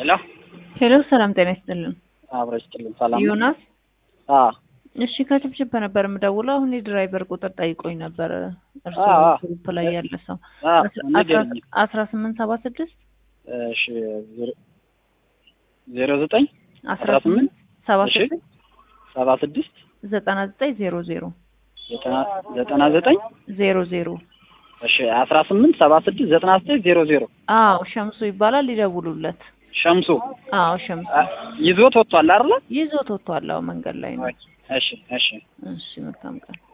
ሄሎ ሄሎ ሰላም ጤና ይስጥልን። አብረሽ ጥልን ሰላም ነው? ዮናስ አ እሺ ከችብችብ ነበር የምደውለው። አሁን የድራይቨር ቁጥር ጠይቆኝ ነበር። እርስዎ አዎ፣ አዎ። ግሩፕ ላይ ያለ ሰው አ ንገሪኝ። አስራ ስምንት ሰባ ስድስት እሺ ዜሮ- ዜሮ ዘጠኝ አስራ አስራ ስምንት ስምንት ሰባ እሺ ስድስት ሰባ ስድስት ዘጠና ዘጠኝ ዜሮ ዜሮ ዘጠና ዘጠና ዘጠኝ ዜሮ ዜሮ እሺ አስራ ስምንት ሰባ ስድስት ዘጠና ዘጠኝ ዜሮ ዜሮ አዎ ሸምሱ ይባላል። ይደውሉለት። ሸምሱ አዎ ሸምሱ አ፣ ይዞት ወጥቷል አይደለ? ይዞት ወጥቷል። አዎ መንገድ ላይ ነው። እሺ እሺ እሺ መልካም ቀን